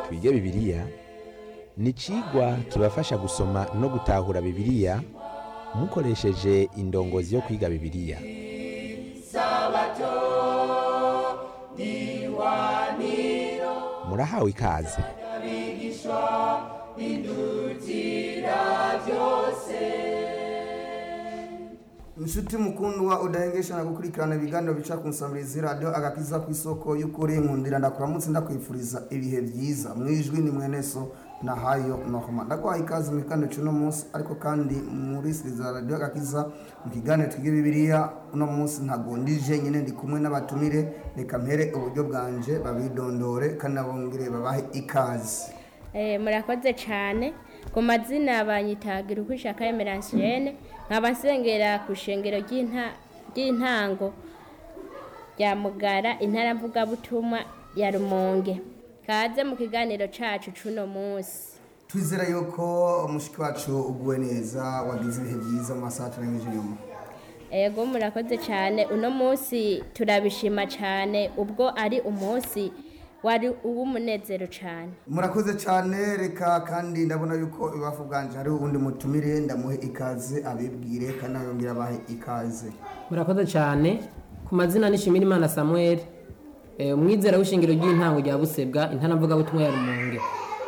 twige bibiliya ni icigwa kibafasha gusoma no gutahura bibiliya mukoresheje indongozi yo kwiga bibiliya murahawe ikaze inshuti mukundwa udahengesha na gukurikirana ibiganiro bica ku nsabirizi radiyo agakiza ku isoko y'ukuri nkundira ndakuramutse ndakwifuriza ibihe byiza mu ijwi ni mweneso na hayo nohoma ndaguhaye ikaze mu kiganiro cy'uno munsi ariko kandi muri siriza radiyo agakiza mu kiganiro twiga bibiliya uno munsi ntagundije nyine ndi kumwe n'abatumire reka mpere uburyo bwanje babidondore kandi nabongere babahe ikaze Eh, murakoze cyane ku mazina banyitagira uko ishaka emeransiene nkaba nsengera ku ishengero ry'inta- ry'intango rya mugara intara mvugabutumwa ya rumonge kaze mu kiganiro cacu c'uno munsi twizera yuko umushiki wacu uguwe neza wagize ibihe byiza mu masaha turengeje inyuma ego murakoze cyane uno munsi turabishima cyane ubwo ari umunsi wari uw'umunezero cyane murakoze cyane reka kandi ndabona yuko ibafu bwanje hari ubundi mutumire ndamuhe ikaze abibwire kandi abibwira abahe ikaze murakoze cyane ku mazina nishimira imana samuel eh, umwizera w'ishingiro ry'intango rya busebwa intara mvugabutumwa ya rumonge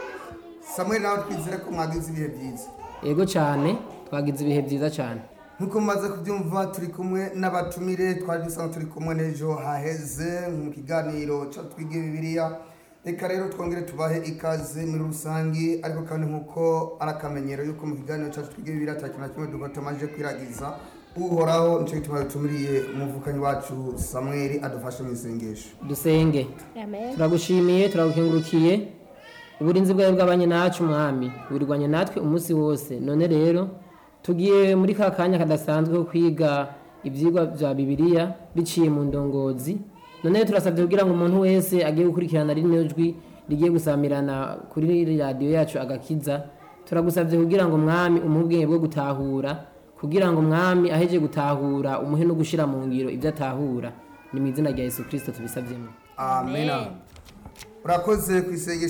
samuel nawe twizere ko mwagize ibihe byiza yego cyane twagize ibihe byiza cyane nk'uko mumaze kubyumva turi kumwe n'abatumire twari dusanzwe turi kumwe n'ejo haheze mu kiganiro cyo twige bibiliya reka rero twongere tubahe ikaze muri rusange ariko kandi nk'uko ari akamenyero yuko mu kiganiro cyacu twige bibiliya ata kintu na kimwe duko tumaze kwiragiza uhoraho nicyo gituma dutumiriye umuvukanyi wacu samuel adufashe mu isengesho dusenge amen turagushimiye turagukengurukiye uburinzi bwawe bw'abanye nacu mwami burirwanye natwe umunsi wose none rero tugiye muri ka kanya kadasanzwe ko kwiga ibyigwa bya bibiliya biciye mu ndongozi none rero turasabye kugira ngo umuntu wese agiye gukurikirana rino jwi rigiye gusamirana kuri radiyo yacu agakiza turagusabye kugira ngo mwami umuhe ubwenge bwo gutahura kugira ngo mwami aheje gutahura umuhe no gushyira mu ngiro ibyo atahura ni mu izina rya yesu kirisito tubisabyemo amen urakoze ku isengesho